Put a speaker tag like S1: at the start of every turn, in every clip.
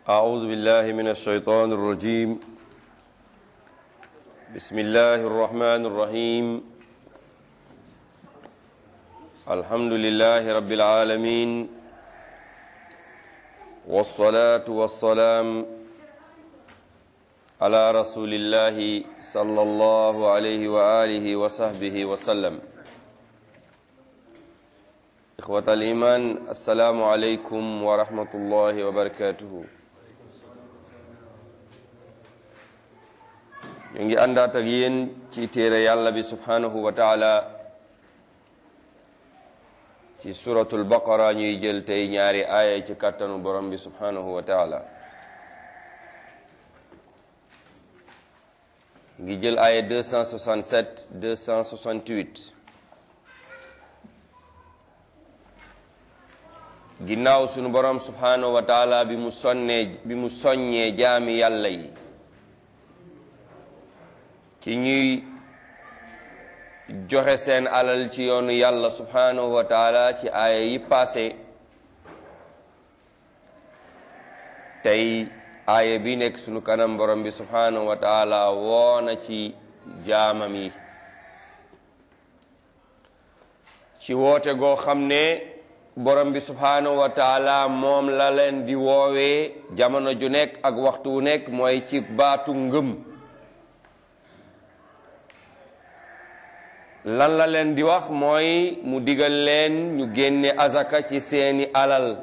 S1: أعوذ بالله من الشيطان الرجيم بسم الله الرحمن الرحيم الحمد لله رب العالمين والصلاة والسلام على رسول الله صلى الله عليه وآله وصحبه وسلم إخوة الإيمان السلام عليكم ورحمة الله وبركاته ñu ngi àndaat ak yéen ci téere yàlla bi subhanahu wa taala ci suratul baqara ñuy jël tey ñaari aaya ci kàttanu borom bi subhanahu wa taala ngi jël aaya 267 268 ginnaaw sunu borom subhanahu wa taala bi mu sonnee bi mu soññee jaami yàlla yi ci ñuy joxe seen alal ci yoonu yàlla subhanahu wa taala ci aaya yi passé tey aaya bi nekk sunu kanam borom bi subhanahu wa taala woona ci jaamam yi ci woote goo xam ne borom bi subhanahu wa taala moom la leen di woowee jamono ju nekk ak waxtu wu nekk mooy ci baatu ngëm lan la leen di wax mooy mu digal leen ñu génne azaka ci seeni alal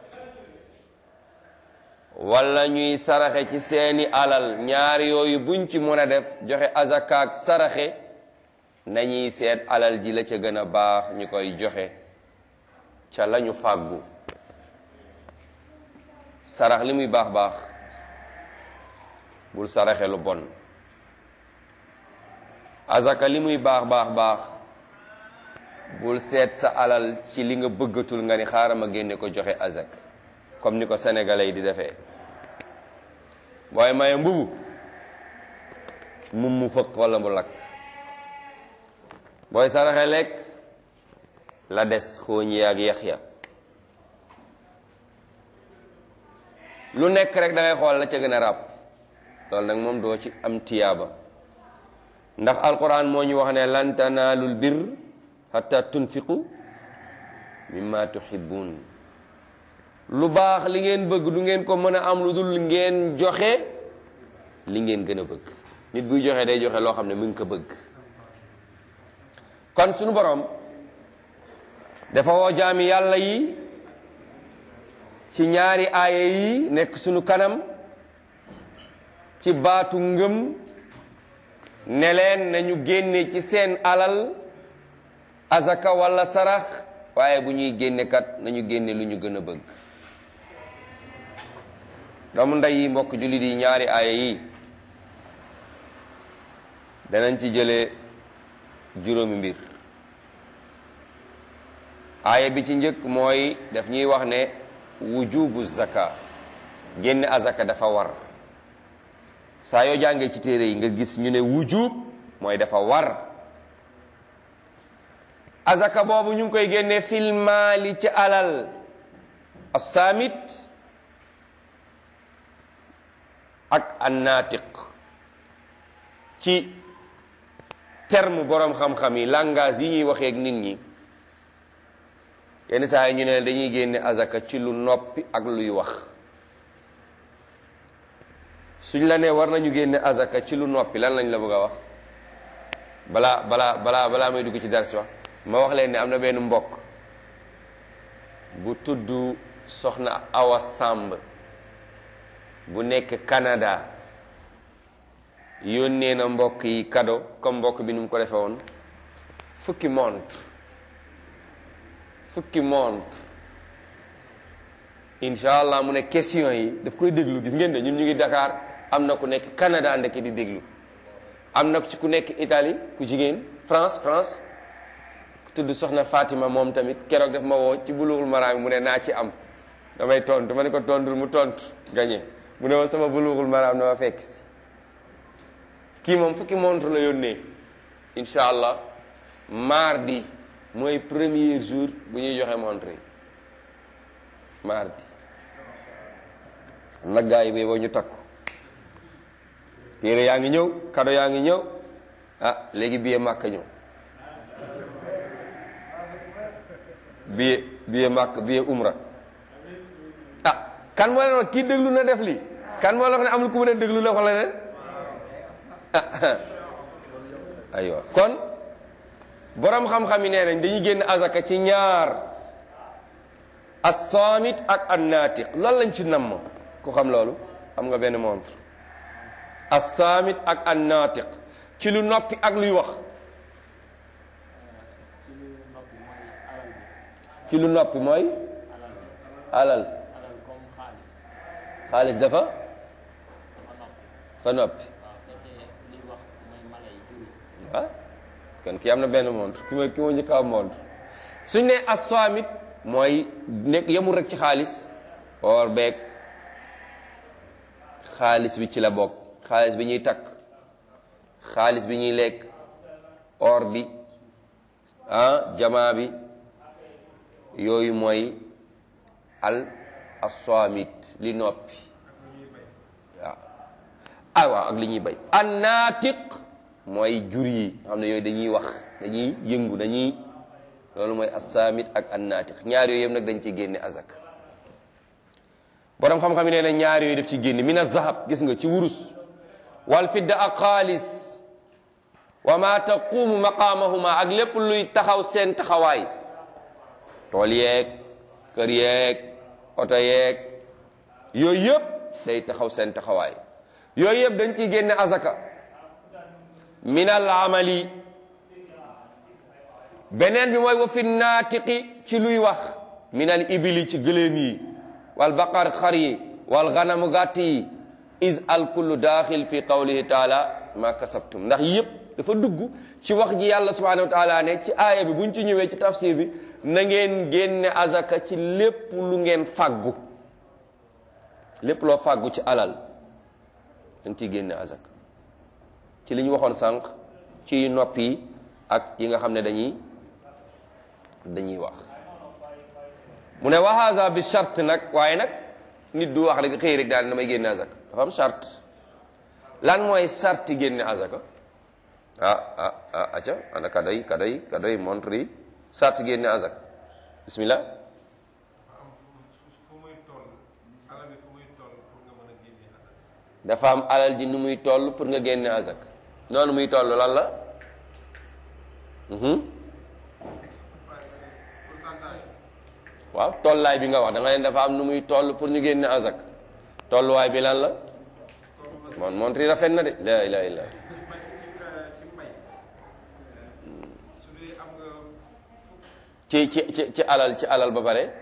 S1: wala ñuy saraxe ci seeni alal ñaar yooyu buñ ci mën a def joxe azaka ak saraxe nañuy seet alal ji la ca gën a baax ñu koy joxe ca lañu fàggu sarax li muy baax baax bul saraxe lu bon azaka li muy baax baax baax bul seet sa alal ci li nga bëggatul nga ni xaaral ma génne ko joxe azak comme ni ko sénégalais yi di defee booy maye mbubu mum mu fëq wala mu lakk booy saraxe lekk la des xooñ yaag yax ya lu nekk rek da ngay xool la ca gën a ràpp loolu nag moom doo ci am tiyaaba ndax alquran moo ñu wax ne lan tanaalul bir hatta tunfiqu mimma tuhibbun lu baax li ngeen bëgg du ngeen ko mën a am lu dul ngeen joxe li ngeen gën a bëgg nit buy joxe day joxe loo xam ne mu ngi ko bëgg kon suñu borom dafa woo jaami yàlla yi ci ñaari aaya yi nekk suñu kanam ci baatu ngëm ne leen nañu génne ci seen alal azaka wala sarax waaye bu ñuy génne kat nañu génne lu ñu gën a bëgg doomu ndey yi mbokk jullit yi ñaari aaya yi danañ ci jële juróomi mbir aaya bi ci njëkk mooy daf ñuy wax ne wujubu zaka génne azaka dafa war saa yoo jàngee ci téere yi nga gis ñu ne wujub mooy dafa war azaka boobu ñu ngi koy génne fil maali ci alal assaamit ak annaatiq ci terme boroom xam-xam yi langage yi ñuy waxee ak nit ñi yenn saa yi ñu ne dañuy génne azaka ci lu noppi ak luy wax suñ la nee war nañu génne azaka ci lu noppi lan lañ la bëgg a wax balaa balaa balaa balaa may dugg ci dars wax ma wax leen ne am na benn mbokk bu tudd soxna Awa Samb bu nekk Canada yónnee na mbokk yi cadeau comme mbokk bi nu mu ko defee woon fukki montre fukki montre incha allah mu ne question yi daf koy déglu gis ngeen de ñun ñu ngi Dakar am na ku nekk Canada ndekki di déglu am na ci ku nekk Italie ku jigéen France France ku tudd soxna Fatima moom tamit keroog daf ma woo ci bulughul maraam mu ne naa ci am damay tontu ma ne ko tontul mu tontu gañe mu ne ma sama bulughul maraam na ma fekk si kii moom fukki montre la yónnee incha allah mardi mooy premier jour bu ñuy joxe montre yi mardi nag gaa yi boo ñu takku téere yaa ngi ñëw kado yaa ngi ñëw ah léegi billet màkk ñëw billet billet màkk billet umra ah kan moo leen wax kii déglu na def lii kan moo la wax ne amul ku mu leen déglu la wala leen aywa kon borom xam-xam yi nee nañ dañuy génn azaka ci ñaar as-saamit ak an-naatiq loolu lañ ci namm ku xam loolu am nga benn montre as-saamit ak an-naatiq ci lu noppi ak luy wax ci lu noppi mooy alal xaalis dafa fa noppi ah kon kii am na benn montre ki ma ki ma njëkk a am montre suñ ne as-saamit mooy nekk yemul rek ci xaalis or beeg xaalis bi ci la bokk xaalis bi ñuy takk xaalis bi ñuy lekk or bi ah jamaa bi yooyu mooy al as-saamit li noppi waaw ah waaw ak li ñuy bay an-naatiq mooy jur yi xam ne yooyu dañuy wax dañuy yëngu dañuy loolu mooy assaamit ak annaatiq ñaar yooyu yëpp nag dañ ci génne azak borom xam-xam yi nee na ñaar yooyu def ci génne min azahab gis nga ci wurus wal fidda ak xaalis wa ma taqumu maqaamahuma ak lépp luy taxaw seen taxawaay tool yeeg kër yeeg oto yeeg yooyu yëpp day taxaw seen taxawaay yooyu yëpp dañ ciy génne azaka min al amali beneen bi mooy wa fi naatiqi ci luy wax min al ibili ci gëléem yi wal baqar xar yi wal ganamu gàtt yi is al kullu daaxil fi qawlihi taala ma kasabtum ndax yëpp dafa dugg ci wax ji yàlla subhanahu wa taala ne ci aaya bi buñ ci ñëwee ci tafsir bi na ngeen génne azaka ci lépp lu ngeen fàggu lépp loo fàggu ci alal dañ ciy génne azaka ci li ñu waxoon sànq ci nopp yi ak yi nga xam ne dañuy dañuy wax mu ne wa haza bi charte nag waaye nag nit du wax rek xëy rek daal damay génne azaka dafa am charte lan mooy charte génne azaka ah ah ah aca ana kadoy kadoy kadoy montre yi charte génne azaka bismillah dafa am alal ji nu muy toll pour nga génne azaka noonu muy toll lan la waaw tollaay bi nga wax da nga leen dafa am nu muy toll pour ñu génne azak tolluwaay bi lan la mon montre rafet na de la ilaha illa ci ci ci ci alal ci alal ba pare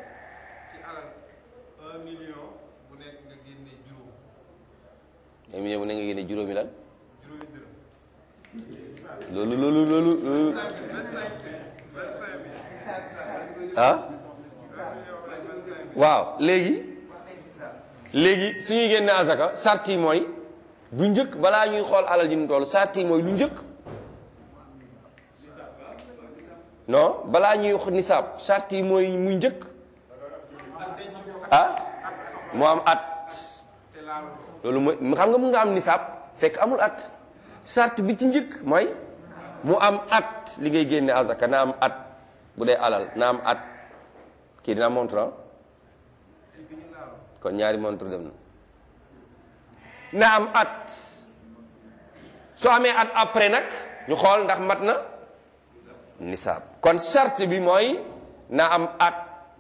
S1: un million bu ne nga génne juróomi lan loolu loolu loolu loolu ah waaw léegi léegi suñuy génne azaka sart yi mooy bu njëkk balaa ñuy xool alal ji nu toll sart yi mooy lu njëkk non balaa ñuy wax nisaab sart yi mooy mu njëkk ah mu am at loolu mooy xam nga mun nga am nisaab fekk amul at sart bi ci njëkk mooy mu am at li ngay génne azaka na am at bu dee alal na am at kii dina montre kon ñaari montre dem na na am at soo amee at après nag ñu xool ndax mat na nisaab kon charte bi mooy na am at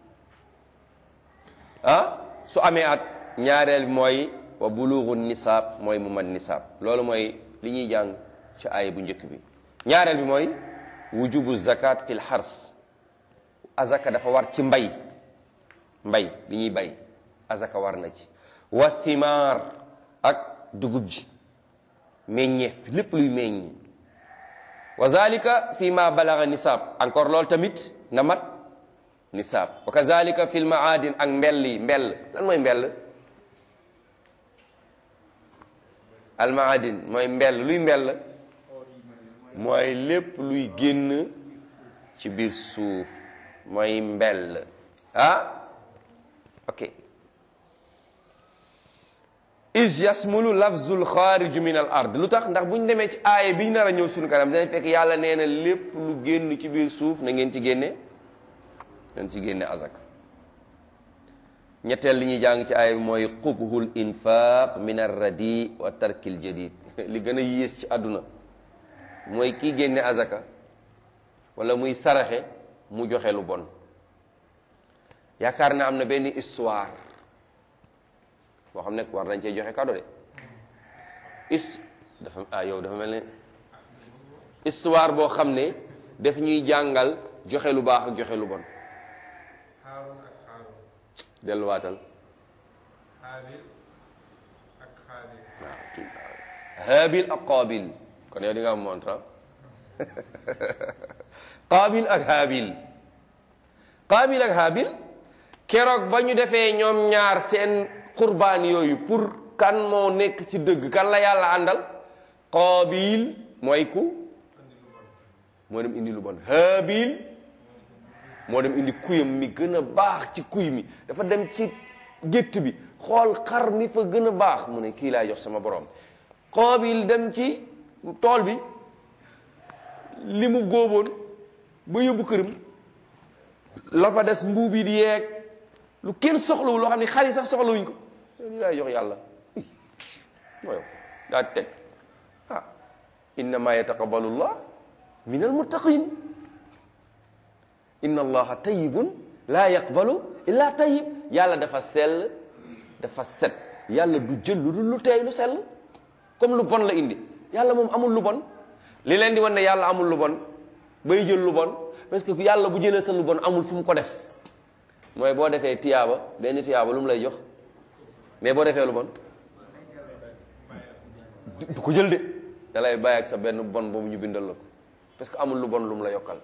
S1: ah su amee at ñaareel bi mooy wa bulugu nisaab mooy mu mat nisaab loolu mooy li ñuy jàng ci aaya bu njëkk bi ñaareel bi mooy wujubu zakat fil xars azaka dafa war ci mbay mbay li ñuy bay azaka war na ci wa thimaar ak dugub ji meññeef bi lépp luy meññ wa zalika fi ma balaga nisaab encore loolu tamit na mat nisaab wa kazalika fi lmaadin ak mbell yi mbell lan mooy mbell almaadin mooy mbell luy mbell mooy lépp luy génn ci biir suuf mooy mbell ah ok is yasmulu lafzul xaariju min al ard lu tax ndax bu ñu demee ci aaya bi ñu nar a ñëw suñu kanam dinañ fekk yàlla nee na lépp lu génn ci biir suuf na ngeen ci génne ngeen ci génne azak ñetteel li ñuy jàng ci aaya bi mooy qubhul infaq min arradi wa tarkil jadid li gën a yées ci àdduna mooy kii génne azaka wala muy saraxe mu joxe lu bon yaakaar na am na benn histoire boo xam ne war nañ cee joxe cadeau de is dafa ah yow dafa mel ne histoire boo xam ne daf ñuy jàngal joxe lu baax ak joxe lu bon
S2: Haarun ak Haarun
S1: delluwaatal
S2: Haabil ak Haabil
S1: waaw kii Haabil ak Qaabil kon yow di nga am montre Qaabil ak Haabil Qaabil ak Haabil keroog ba ñu defee ñoom ñaar seen qurbaan yooyu pour kan moo nekk ci dëgg kan la yàlla àndal Qaabil mooy ku moo dem indi lu bon Haabil moo dem indi kuyam mi gën a baax ci kuy mi dafa dem ci gétt bi xool xar mi fa gën a baax mu ne kii laa jox sama borom Qaabil dem ci tool bi li mu góoboon ba yóbbu këram la fa des mbuub yi di yeeg lu kenn soxlawul loo xam ne xar yi sax soxlawuñ ko li laay jox yàlla mooy daa teg ah innama yataqabbalu llah min almuttaqin inna allaha tayyibun laa yaqbalu illa tayyib yàlla dafa sell dafa set yàlla du jël lu dul lu teey lu sell comme lu bon la indi yàlla moom amul lu bon li leen di wan ne yàlla amul lu bon bay jël lu bon parce que yàlla bu jëlee sa lu bon amul fu mu ko def mooy boo defee tiyaaba benn tiyaaba lu mu lay jox mais boo defee lu bon du du ko jël de da lay bàyyi ak sa benn bon boobu ñu bindal la ko parce que amul lu bon lu mu la yokkal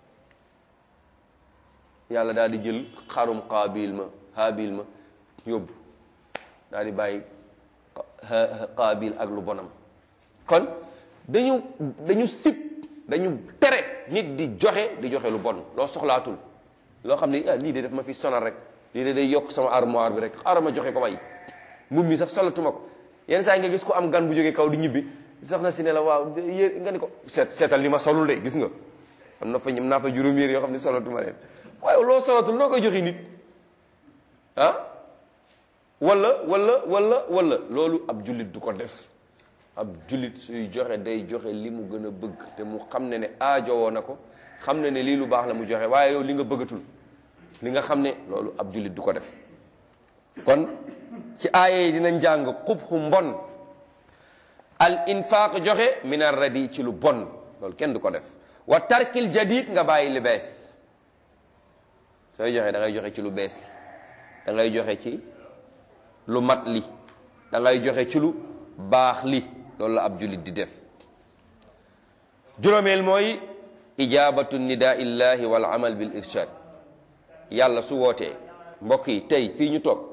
S1: yàlla daal di jël xarum qaabil ma haabil ma yóbbu daal di bàyyi qaabil ak lu bonam kon dañu dañu sib dañu tere nit di joxe di joxe lu bon loo soxlaatul loo xam ne ah lii de daf ma fi sonal rek lii de day yokk sama armoire bi rek xaaral ma joxe ko way mbubb mi sax solatuma ko yenn saa yi nga gis ko am gan bu jógee kaw di ñibbi soxna si ne la waaw yé nga ni ko seet seetal li ma solul de gis nga am na fa ñëm naa fa juróom yéer yoo xam ne solatuma leen waaye loo solatul noo koy joxe nit ah wala wala wala wala loolu ab jullit du ko def ab jullit suy joxe day joxe li mu gën a bëgg te mu xam ne ne aajowoo na ko xam ne ne lii lu baax la mu joxe waaye yow li nga bëggatul li nga xam ne loolu ab jullit du ko def kon ci aaya yi dinañ jàng xubxu mbon al infaq joxe min ar radi ci lu bon loolu kenn du ko def wa tarkil jadid nga bàyyi li bees sooy joxe da ngay joxe ci lu bees li da ngay joxe ci lu mat li da ngay joxe ci lu baax li loolu la ab jullit di def juróomeel mooy ijabatu nidaa illahi wal amal bil irshad yàlla su wootee mbokk yi tey fii ñu toog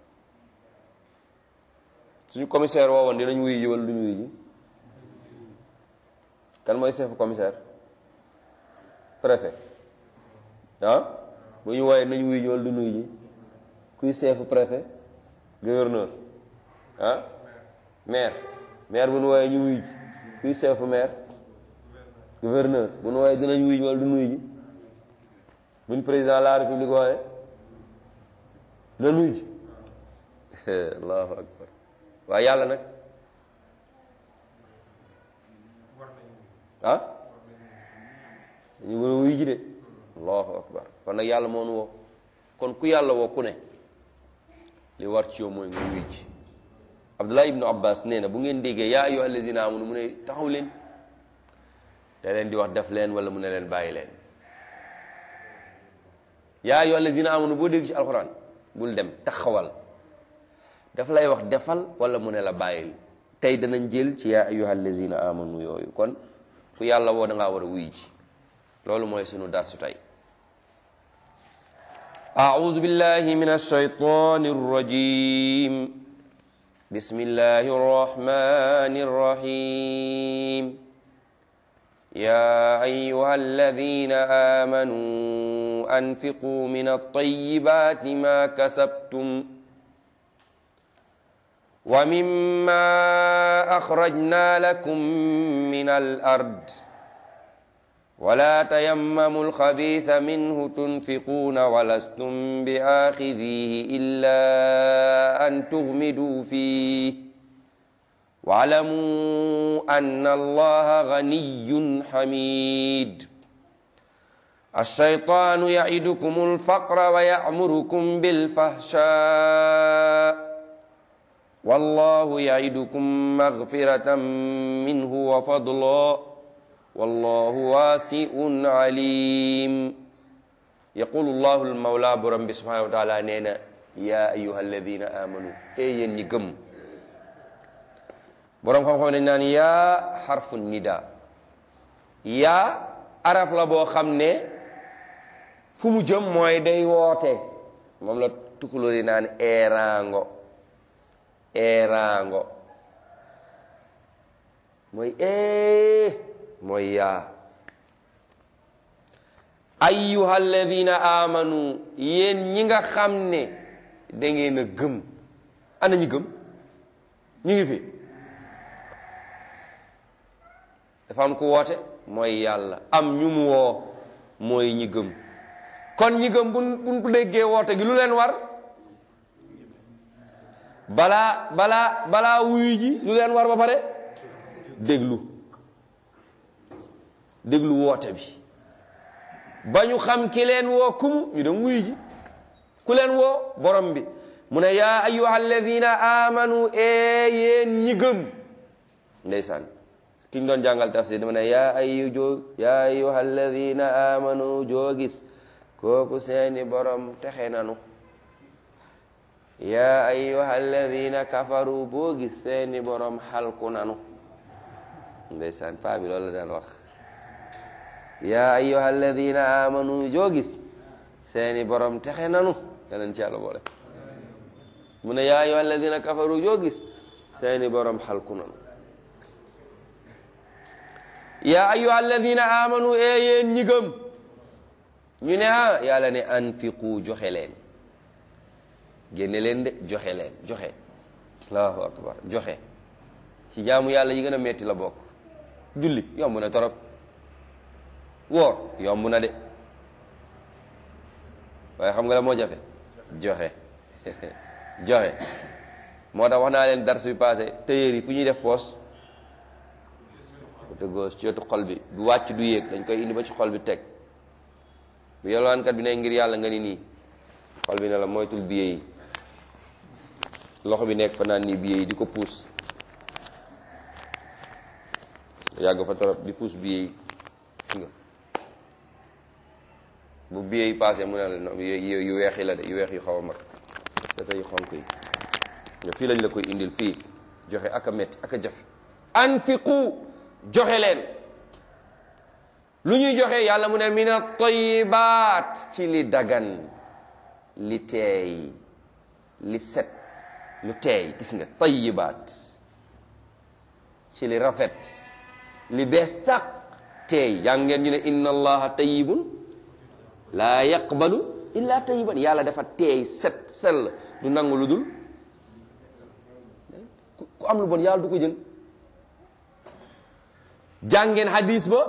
S1: suñu commissaire woowoon dinañ wuyu ji wala duñu wuyu ji kan mooy chef commissaire préfet ah bu ñu wooyee nañ wuyu ji wala duñu wuyu ji kuy chef préfet gouverneur ah maire maire bu nu wooyee ñu wuyu ji kuy chef maire gouverneur bu nu wooyee dinañ wuyu ji wala duñu wuyu ji buñ président de la république wooyee dinañ wuyu ji allahu akbar waaye yàlla nag ah dañu war a wuyu ji de allahu akbar kon nag yàlla moo nu woo kon ku yàlla woo ku ne li war ci yow mooy nga wuyu ji abdullah ibnu abbas nee na bu ngeen déggee yaa ayyuha allazina amanu mu ne taxaw leen da leen di wax def leen wala mu ne leen bàyyi leen yaa ayyuha allazina amanu boo dégg ci alxuraan bul dem taxawal daf lay wax defal wala mu ne la bàyyil tey danañ jël ci yaa ayyuha allazina amanu yooyu kon ku yàlla woo da ngaa war a wuyu ji loolu mooy sunu darsu tey أعوذ بالله من الشيطان الرجيم بسم الله الرحمن الرحيم يا أيها الذين آمنوا أنفقوا من الطيبات ما كسبتم ومما أخرجنا لكم من الأرض ولا تيمموا الخبيث منه تنفقون ولستم بآخذيه إلا أن تغمدوا فيه واعلموا أن الله غني حميد الشيطان يعدكم الفقر ويأمركم بالفحشاء والله يعدكم مغفرة منه وفضلا والله واسع عليم يقول الله المولى برم سبحانه وتعالى نينا يا أيها الذين آمنوا أي نجم borom xam-xam dañ naan yaa xarfu nida yaa araf la boo xam ne fu mu jëm mooy day woote moom la tukulóor yi naan eeraango eeraango mooy ee mooy yaa ayyuha alladina amanu yéen ñi nga xam ne da ngeen a gëm ana ñi gëm ñu ngi fi dafa am ku woote mooy yàlla am ñu mu woo mooy ñi gëm kon ñi gëm buñ buñ ko déggee woote gi lu leen war balaa balaa balaa wuyu ji lu leen war ba pare déglu déglu woote bi ba ñu xam ki leen woo kum ñu dem wuyu ji ku leen woo borom bi mu ne yaa ayyuha alladina amanu ee yéen ñi gëm ndeysaan ki ñu doon jàngal tafsir dama ne yaa ayu joo yaa ayyuha alladina amanu joo gis kooku seeni borom texe nanu yaa ayyuha alladina kafaru boo gis seeni borom xalku nanu ndeysaan paa bi loolu la daan wax yaa ayyuha alladina amanu joo gis seeni borom texe nanu yaleen ci yàlla boole mu ne yaa ayyuha alladina kafaru joo gis seeni borom xalku nanu yaa ayyuha alladina amanu ee yéen ñi gëm ñu ne ah yàlla ne anfiqu joxe leen génne leen de joxe leen joxe allahu akbar joxe ci jaamu yàlla yi gën a metti la bokk julli yomb na torop woor yomb na de waaye xam nga la moo jafe joxe joxe moo tax wax naa leen dars bi passé tailleur yi fu ñuy def poos côté gauche ci wetu xol bi du wàcc du yéeg dañ koy indi ba ci xol bi teg bu yalwaankat bi ne ngir yàlla nga ni nii xol bi ne la moytul billet yi loxo bi nekk fa naan nii billet yi di ko puus yàgg fa torop di puus billet yi gis nga bu billet yi passé mu ne la non yu weex yi la de yu weex yu xaw a mag c'est yu xonk yi nga fii lañ la koy indil fii joxe ak a metti ak a jafe anfiqu joxe leen lu ñuy joxe yàlla mu ne min at-tayyibaat ci li dagan li teey li set lu teey gis nga tayyibaat ci li rafet li bees tàq teey jàng ngeen ñu ne inna allaha tayyibun laa yaqbalu illa tayyiban yàlla dafa teey set sell du nangu lu dul ku am lu bon yàlla du ko jël jàngeen hadis ba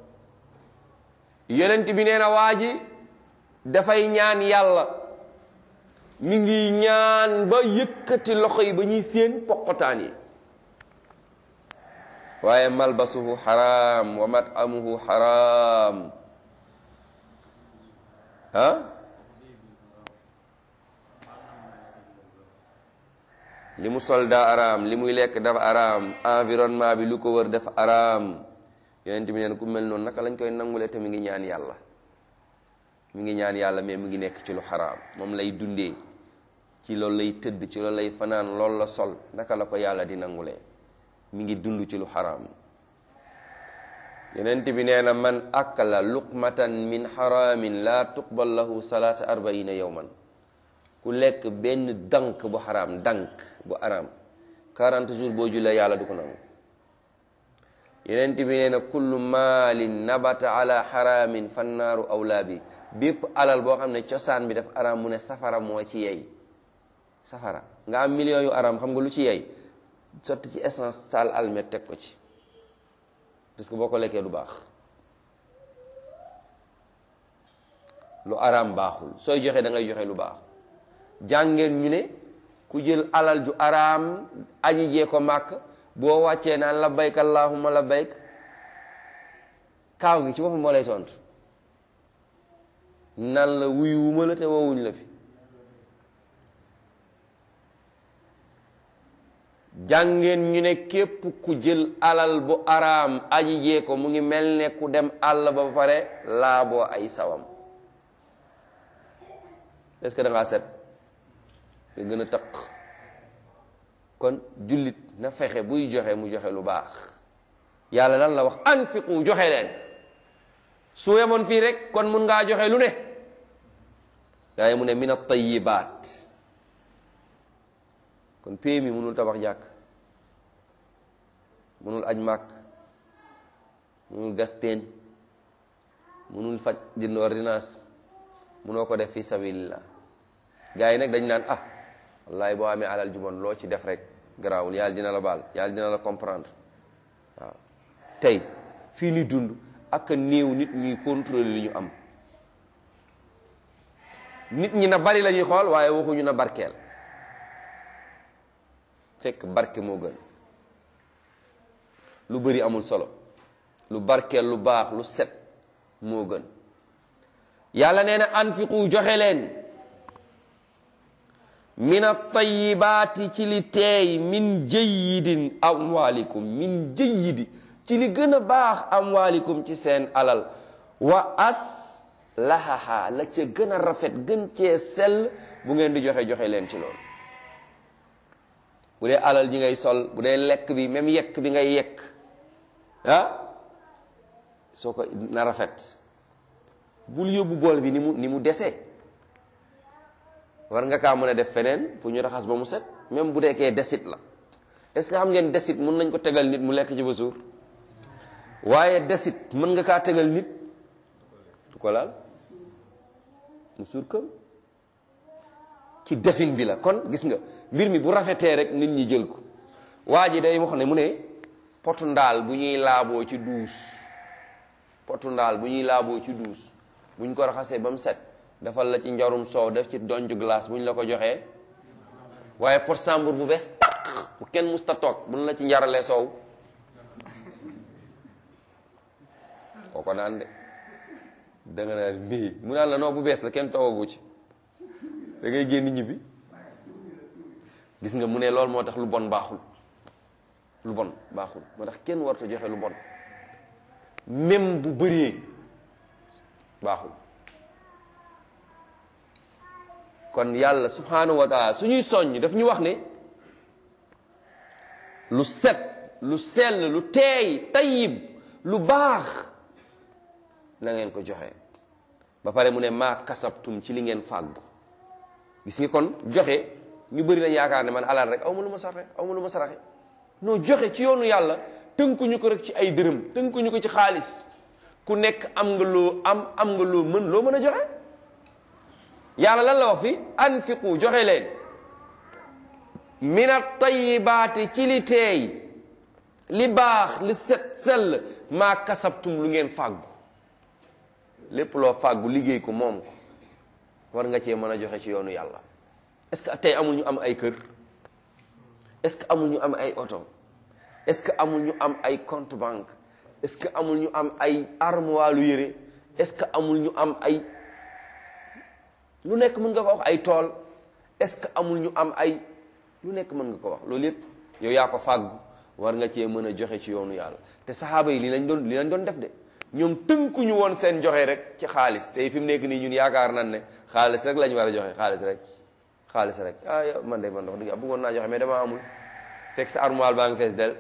S1: yonent bi nee na waa ji dafay ñaan yàlla mi ngi ñaan ba yëkkati loxo yi ba ñuy séen poqotaan yi waaye malbasuhu xaraam wa matamuhu xaraam ah li mu sol daa araam li muy lekk dafa araam environnement bi lu ko wër dafa araam yonent bi neen ku mel noonu naka lañ koy nangule te mi ngi ñaan yàlla mi ngi ñaan yàlla mais mi ngi nekk ci lu xaraam moom lay dundee ci loolu lay tëdd ci loolu lay fanaan loolu la sol naka la ko yàlla di nangulee mi ngi dund ci lu xaraam yonent bi nee na man akala luqmatan min xaraamin laa tuqbal lahu salaata arbaina yowman ku lekk benn dank bu xaraam dank bu araam 40 jours boo jullee yàlla du ko nangu yeneen bi nee na kullu maalin nabata ala xaraamin fannaaru awlaa bi bépp alal boo xam ne cosaan bi dafa araam mu ne safara moo ci yey safara nga am millions yu araam xam nga lu ci yey sotti ci essence sal almet teg ko ci parce que boo ko lekkee du baax lu araam baaxul sooy joxe da ngay joxe lu baax jàngeen ñu ne ku jël alal ju araam aji jee ko màkk boo wàccee naan labbayk allahumma labbayk kaaw gi ci boppam moo lay tontu nan la wuyu wuma la te woowuñ la fi jàngeen ñu ne képp ku jël alal bu araam aji jee ko mu ngi mel ne ku dem àll ba pare laaboo ay sawam est-ce que da ngaa set nga gën a taq kon jullit na fexe buy joxe mu joxe lu baax yàlla lan la wax anfiqu joxe leen su yemoon fii rek kon mun ngaa joxe lu ne waaye mu ne min at-tayyibaat kon pay mi mënul tabax jàkk mënul aj màkk mënul gas teen mënul faj jënd ordonnance mënoo ko def fi sabilillah gars yi nag dañ naan ah wallahi boo amee alal ju bon loo ci def rek garaawul yàlla dina la baal yàlla dina la comprendre waaw tey fii ni dund ak a néew nit ñuy contrôler li ñu am nit ñi na bari la ñuy xool waaye waxuñu na barkeel fekk barke moo gën lu bari amul solo lu barkeel lu baax lu set moo gën yàlla nee na anfiqu joxe leen min at-tayyibaati ci li teey min jayyidin amwaalikum min jayyidi ci li gën a baax amwaalikum ci seen alal wa as lahaha la ca gën a rafet gën cee sell bu ngeen di joxe joxe leen ci loolu bu dee alal ji ngay sol bu dee lekk bi même yekk bi ngay yekk ah soo ko na rafet bul yóbbu bool bi ni mu ni mu desee war nga kaa mën a def feneen fu ñu raxas ba mu set même bu deekee desit la est-ce que xam ngeen desit mën nañ ko tegal nit mu lekk ci ba suur waaye desit mën nga kaa tegal nit du ko laal mu suur këm ci defin bi la kon gis nga mbir mi bu rafetee rek nit ñi jël ko waa ji day wax ne mu ne potu ndaal bu ñuy laaboo ci duus potu ndaal bu ñuy laaboo ci duus bu ñu ko raxasee ba mu set defal la ci njarum soow def ci donju glace bu ñu la ko joxee waaye pot sambur bu bees tàq bu kenn musta toog bu ñu la ci njaralee soow kooko naan de da nga naan mbii mu naan la noo bu bees la kenn toogagu ci da ngay génn ñibbi gis nga mu ne loolu moo tax lu bon baaxul lu bon baaxul moo tax kenn warta joxe lu bon même bu bëree baaxul kon yàlla subhanahu wa taala suñuy soññ daf ñu wax ne lu set lu sell lu teey tayyib lu baax na ngeen ko joxe ba pare mu ne maa kasabtum ci li ngeen fàggu gis nga kon joxe ñu bëri lañ yaakaar ne man alal rek aw ma lu ma saraxe aw ma lu ma saraxe noo joxe ci yoonu yàlla tënkuñu ko rek ci ay dërëm tënkuñu ko ci xaalis ku nekk am nga loo am am nga loo mën loo mën a joxe yàlla lan la wax fi anfiqu joxe leen min at-tayyibaati ci li teey li baax li set sell maa kasabtum lu ngeen fàggu lépp loo fàggu liggéey ko moom ko war nga cee mën a joxe ci yoonu yàlla est-ce que tey amul ñu am ay kër est-ce que amul ñu am ay oto est-ce que amul ñu am ay compte banque est-ce que amul ñu am ay armoire lu yére est-ce que amul ñu am ay lu nekk mën nga ko wax ay tool est-ce que amul ñu am ay lu nekk mën nga ko wax loolu yépp yow yaa ko fàggu war nga cee mën a joxe ci yoonu yàlla te saxaaba yi li lañ doon li lañ doon def de ñoom tënkuñu woon seen joxe rek ci xaalis tey fi mu nekk nii ñun yaakaar nan ne xaalis rek lañ war a joxe xaalis rek xaalis rek ah yow man de man wax dëgg bëggoon naa joxe mais dama amul fekk sa armoire baa ngi fees del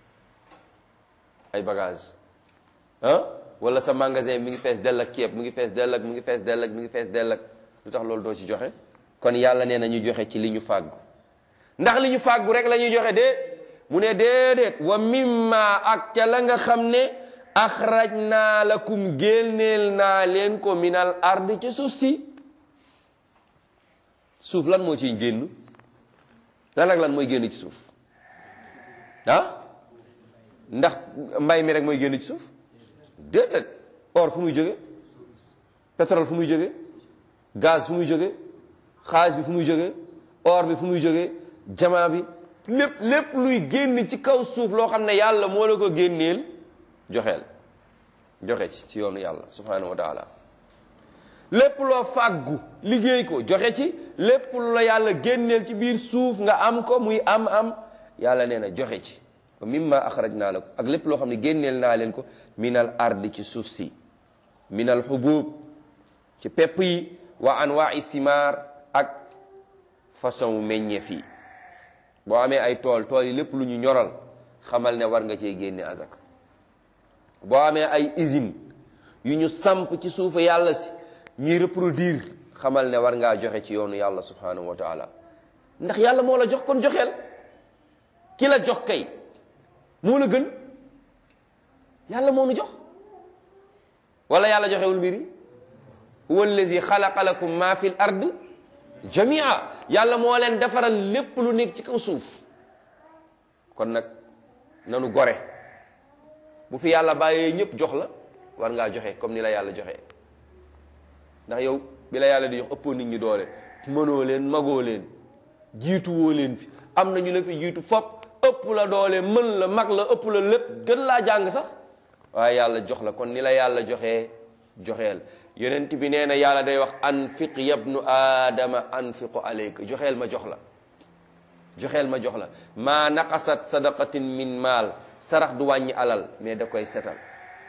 S1: ay bagage ah wala sa magasin mi ngi fees dell ak ceeb mi ngi fees dell ak mi ngi fees dell ak mi ngi fees dell ak lu tax loolu doo ci joxe kon yàlla nee na ñu joxe ci li ñu fàggu ndax li ñu fàggu rek la ñuy joxe de mu ne déedéet wa mimma ak ca la nga xam ne axraj naa lakum génneel naa leen ko minal ard ci suuf si suuf lan moo ciy génn lan ak lan mooy génn ci suuf ah ndax mbay mi rek mooy génn ci suuf déedéet or fu muy jóge pétrole fu muy jóge gaz fu muy jóge xaalis bi fu muy jóge or bi fu muy jóge jamaa bi lépp lépp luy génn ci kaw suuf loo xam ne yàlla moo la ko génneel joxeel joxe ci ci yoonu yàlla subhanahu wa taala lépp loo fàggu liggéey ko joxe ci lépp lu la yàlla génneel ci biir suuf nga am ko muy am am yàlla nee na joxe ci wa mimma axraj naa la ko ak lépp loo xam ne génneel naa leen ko minal ardi ci suuf si minal xubub ci pepp yi wa anwaai simaar ak façon meññeef yi boo amee ay tool tool yi lépp lu ñu ñoral xamal ne war nga cee génne azak boo amee ay usine yu ñu samp ci suufu yàlla si ñuy reproduire xamal ne war ngaa joxe ci yoonu yàlla subhanahu wa taala ndax yàlla moo la jox kon joxeel ki la jox kay moo la gën yàlla moo nu jox wala yàlla joxewul mbiri huwa allazi xalaqa lakum ma fi l ard jamia yàlla moo leen defaral lépp lu nekk ci kaw suuf kon nag nanu gore bu fi yàlla bàyyee ñëpp jox la war ngaa joxe comme ni la yàlla joxe ndax yow bi la yàlla di jox ëppoo nit ñi doole mënoo leen magoo leen jiitu woo leen fi am na ñu la fi jiitu fop ëpp la doole mën la mag la ëpp la lépp gën laa jàng sax waaye yàlla jox la kon ni la yàlla joxee joxeel yonent bi nee na yàlla day wax anfiq yabnu aadama anfiqu aleyka joxeel ma jox la joxeel ma jox la maa naqasat sadaqatin min maal sarax du wàññi alal mais da koy setal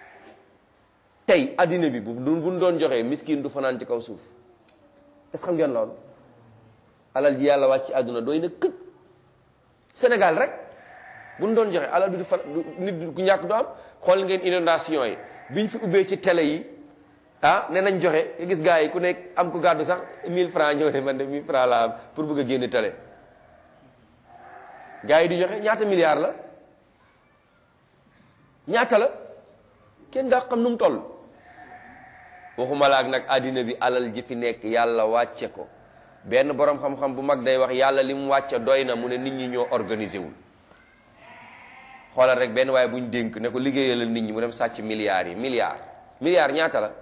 S1: tey addina bi bu buñ doon joxee miskin du fanaan ci kaw suuf est-ce xam ngeen loolu alal ji yàlla wàcc ci àdduna doy na këj Sénégal rek buñ doon joxe alal bi du fan nit du ku ñàkk du am xool ngeen inondation yi biñ fi ubbee ci télé yi ah ne nañ joxe nga gis gars yi ku nekk am ko gàddu sax 1000 francs ñëw ne man de 1000 francs la am pour bëgg a génn télé gars yi di joxe ñaata milliards la ñaata la kenn daa xam nu mu toll waxuma la ak nag àddina bi alal ji fi nekk yàlla wàcce ko benn boroom xam-xam bu mag day wax yàlla li mu wàcce doy na mu ne nit ñi ñoo organisé wul xoolal rek benn waaye bu ñu dénk ne ko liggéeyalal nit ñi mu dem sàcc milliards yi milliards milliards ñaata la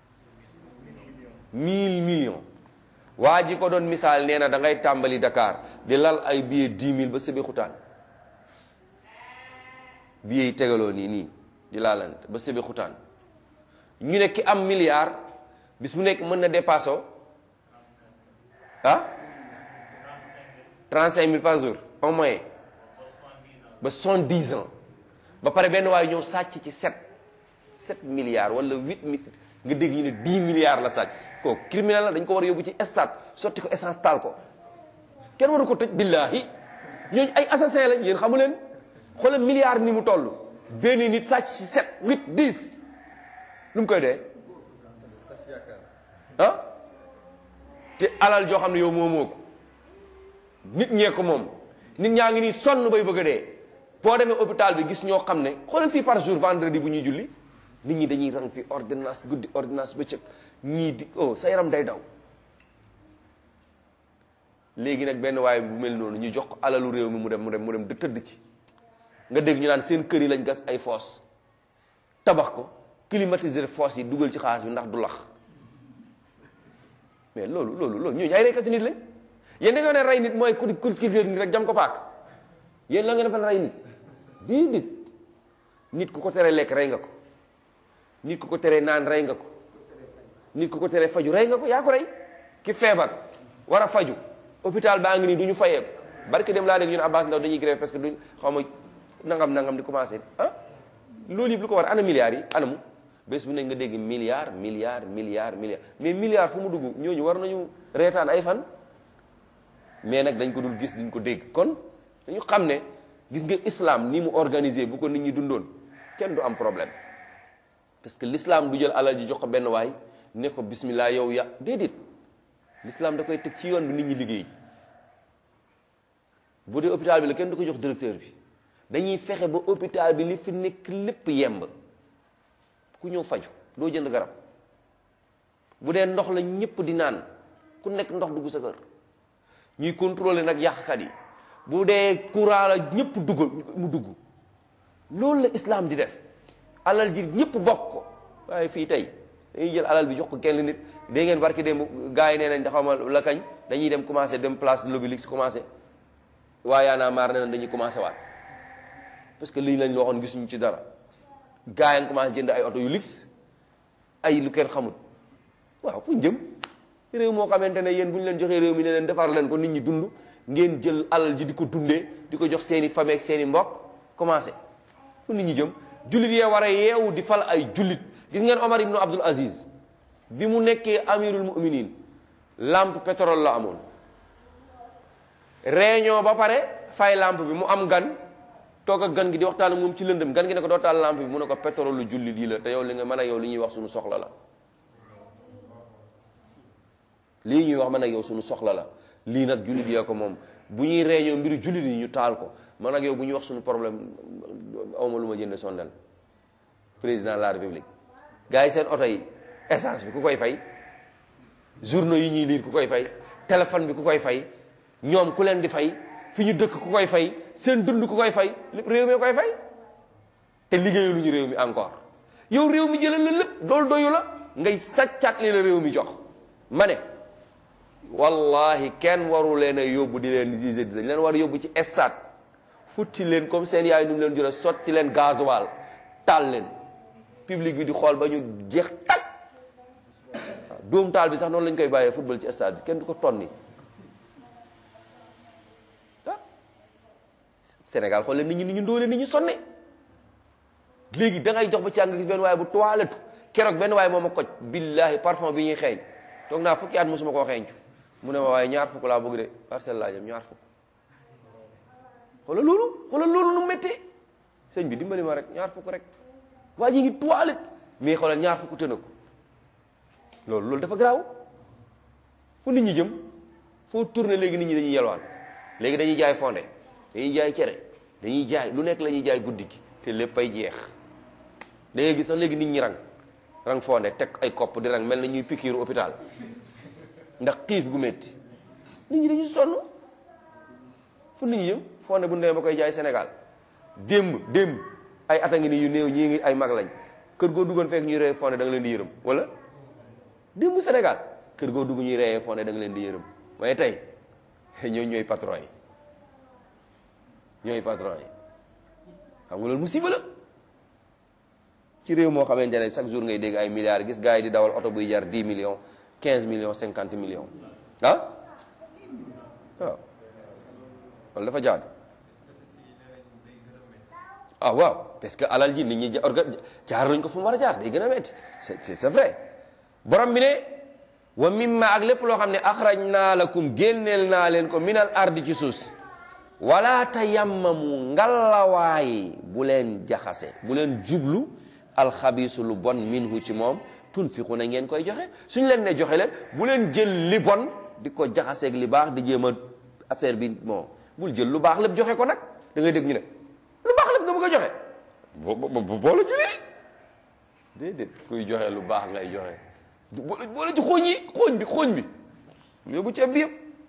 S1: mille millions waa ji ko doon misaal nee na da ngay tàmbali Dakar di lal ay billets dix mille ba sëbi xutaan billets yi tegaloo nii nii di laalante ba sëbi xutaan ñu ne ki am milliard bis mu nekk mën na dépassé ah trente cinq mille par jour au moins ba soixante dix ans ba pare benn waaye ñëw sàcc ci sept sept milliards wala huit mille nga dégg ñu ne dix milliards la sàcc kooku criminel la dañ ko war a yóbbu ci stade sotti ko essence taal ko kenn waru ko tëj billaahi ñooñu ay assassin lañ yéen xamu leen xoolal milliard ni mu toll benn nit sàcc ci sept huit dix lu mu koy dee ah te alal joo xam ne yow moomoo ko nit ñee ko moom nit ñaa ngi nii sonn bay bëgg a dee boo demee hôpital bi gis ñoo xam ne xoolal fii par jour vendredi bu ñuy julli nit ñi dañuy rang fi ordonnance guddi ordonnance bëccëg ñii di oh sa yaram day daw léegi nag benn waaye bu mel noonu ñu jox ko alalu réew mi mu dem mu dem mu dem di tëdd ci nga dégg ñu naan seen kër yi lañ gas ay foos tabax ko climatiser foos yi dugal ci xaalis bi ndax du lax mais loolu loolu loolu ñooñu ay reykati nit lañ yéen da nga ne rey nit mooy ku ku ki nit rek jam ko paak yéen la nga defal rey nit bii nit nit ku ko teree lekk rey nga ko nit ku ko teree naan rey nga ko nit ku ko teree faju rey nga ko yaa ko rey ki feebar war a faju hôpital baa ngi nii du ñu fayee barke dem laa dégg ñu ne Abbas Ndaw dañuy grève parce que duñ xaw ma nangam nangam di commencé ah loolu yëpp lu ko war ana milliards yi anamu bés bu ne nga dégg milliard milliard milliard milliard mais milliard fu mu dugg ñooñu war nañu reetaan ay fan mais nag dañ ko dul gis duñ ko dégg kon dañu xam ne gis nga islam ni mu organisé bu ko nit ñi dundoon kenn du am problème parce que l'islam du jël alal ji jox ko benn waay ne ko bismillah yow ya déedéet l'islam da koy teg ci yoon bi nit ñi liggéey bu dee hôpital bi la kenn du ko jox directeur bi dañuy fexe ba hôpital bi li fi nekk lépp yemb ku ñëw faju doo jënd garab bu dee ndox la ñëpp di naan ku nekk ndox dugg sa kër ñuy contrôler nag yàqkat yi bu dee courant la ñëpp dugg mu dugg loolu la islam di def alal ji ñëpp bokk ko waaye fii tey dañuy jël alal bi jox ko kenn nit dégg ngeen barki démb gars yi nee nañ xaw ma la kañ dañuy dem commencé dem place de l'Obélisque commencé waaye yaa naa maar nee nañ dañuy commencé waat parce que lii lañ la waxoon gisuñu ci dara gars yi commencé jënd ay oto yu luxe ay lu kenn xamul waaw fu ñu jëm réew moo xamante ne yéen bu ñu leen joxee réew mi ne leen defar leen ko nit ñi dund ngeen jël alal ji di ko dundee di ko jox seeni famille ak seeni mbokk commencé fu nit ñi jëm jullit yee war a yeewu di fal ay jullit gis ngeen Omar ibnu Abdul Aziz bi mu nekkee amirul muminin lampe pétrole la amoon réunion ba pare fay lampe bi mu am gan toog ak gan gi di waxtaan ak moom ci lëndëm gan gi ne ko doo taal lampe bi mu ne ko pétrole lu jullit yi la te yow li nga mën a yow li ñuy wax suñu soxla la lii ñuy wax man ak yow suñu soxla la lii nag jullit yee ko moom bu ñuy réunion mbiru jullit yi ñu taal ko man ak yow bu ñuy wax suñu problème awma lu ma jënd sondel président de la république gars yi seen oto yi essence bi ku koy fay journaux yi ñuy lire ku koy fay téléphone bi ku koy fay ñoom ku leen di fay fi ñu dëkk ku koy fay seen dund ku koy fay lépp réew mi koy fay te liggéeyu lu ñu réew mi encore yow réew mi jëlal la lépp loolu doyu la ngay sàccaat li la réew mi jox ma ne wallahi kenn waru leen a yóbbu di leen gisé di dañ leen war a yóbbu ci stade futti leen comme seen yaay nu mu leen jure sotti leen gasoil taal leen public bi di xool ba ñu jeex taj waaw dóom taal bi sax noonu lañ koy bàyyee football ci stade bi kenn du ko tonni ah Sénégal xool leen nit ñi ni ñu ndóole nit ñu sonne léegi da ngay jox ba càng gis benn waaye bu toilette keroog benn waaye moom a koj billahi parfum bi ñuy xeeñ toog naa fukki at mosuma koo xeeñcu mu ne ma waaye ñaar fukk laa bëgg de parcelle laa jëm ñaar fukk xoolal loolu xoolal loolu nu méttee sëñ bi dimbali ma rek ñaar fukk rek waa ji ngi toilette mais xoolal ñaar fukk tëna ko loolu loolu dafa garaaw fu nit ñi jëm foo tourné léegi nit ñi dañuy yelwaan léegi dañuy jaay fonde dañuy jaay cere dañuy jaay lu nekk la ñuy jaay guddi gi te lépp ay jeex da ngay gis sax léegi nit ñi rang rang fonde teg ay kopp di rang mel na ñuy pikiiru hôpital ndax xiif gu métti nit ñi dañuy sonn fu nit ñi jëm fonde bu ndee ba koy jaay Sénégal démb démb ay at a ngi ni yu néew ñii ngi ay mag lañ kër goo duggoon fekk ñuy reye fonde da nga leen di yërëm wala démb Sénégal kër goo dugg ñuy reyee fonde da nga leen di yërëm waaye tey ñooy ñooy patron yi ñooy patron yi xam nga loolu musiba la ci réew moo xamante ne chaque jour ngay dégg ay milliards gis gars yi di dawal oto buy jar 10 millions 15 millions 50 millions ah waaw loolu dafa jaadu ah waaw parce que alal ji nit ñi orga jaar nañ ko fu mu war a jaar day gën a metti c'est c'est vrai borom bi ne wa mimma ak lépp loo xam ne axraj naa lakum génneel naa leen ko minal ardi ci suuf si wala tayammamu ngalawaay bu leen jaxase bu leen jublu alxabiisu lu bon minhu ci moom tunfiqu na ngeen koy joxe suñu leen ne joxe leen bu leen jël li bon di ko jaxaseeg li baax di jéem a affaire bi bon bul jël lu baax lépp joxe ko nag da ngay dégg ñu ne lu baax lépp nga bëgg a joxe bo bo boole ci lii déedéet kuy joxe lu baax ngay joxe boole boole ci xooñ yi xooñ bi xooñ bi yóbbu ceeb bi yëpp